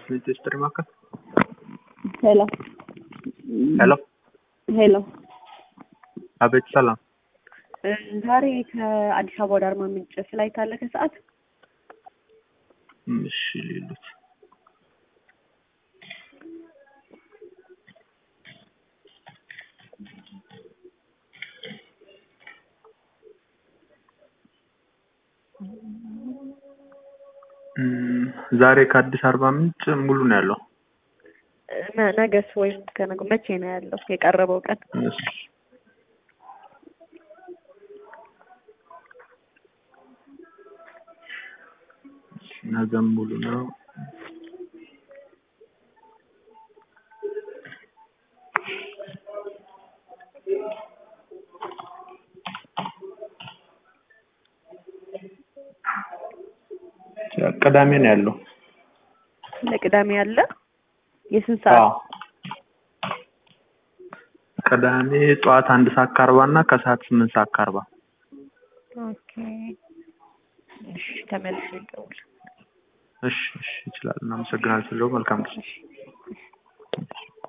ዋሽንግተን ዲስትሪ ማዕከል ሄሎ ሄሎ ሄሎ አቤት ሰላም እ ዛሬ ከአዲስ አበባ ወደ አርባ ምንጭ ፍላይት አለ ከሰዓት እሺ ሌሎች እም፣ ዛሬ ከአዲስ አርባ ምንጭ ሙሉ ነው ያለው። እ ነ- ነገስ ወይም ከነገ መቼ ነው ያለው የቀረበው ቀን? እሺ ነገም ሙሉ ነው። ቅዳሜ ነው ያለው። ለቅዳሜ ያለ የስንት ሰዓት? አዎ ቅዳሜ ጠዋት አንድ ሰዓት ከአርባ እና ከሰዓት ስምንት ሰዓት ከአርባ ኦኬ እሺ ተመልሼ ልደውል። እሺ እሺ ይችላል። እናመሰግናለን። ስለው መልካም ጊዜ እሺ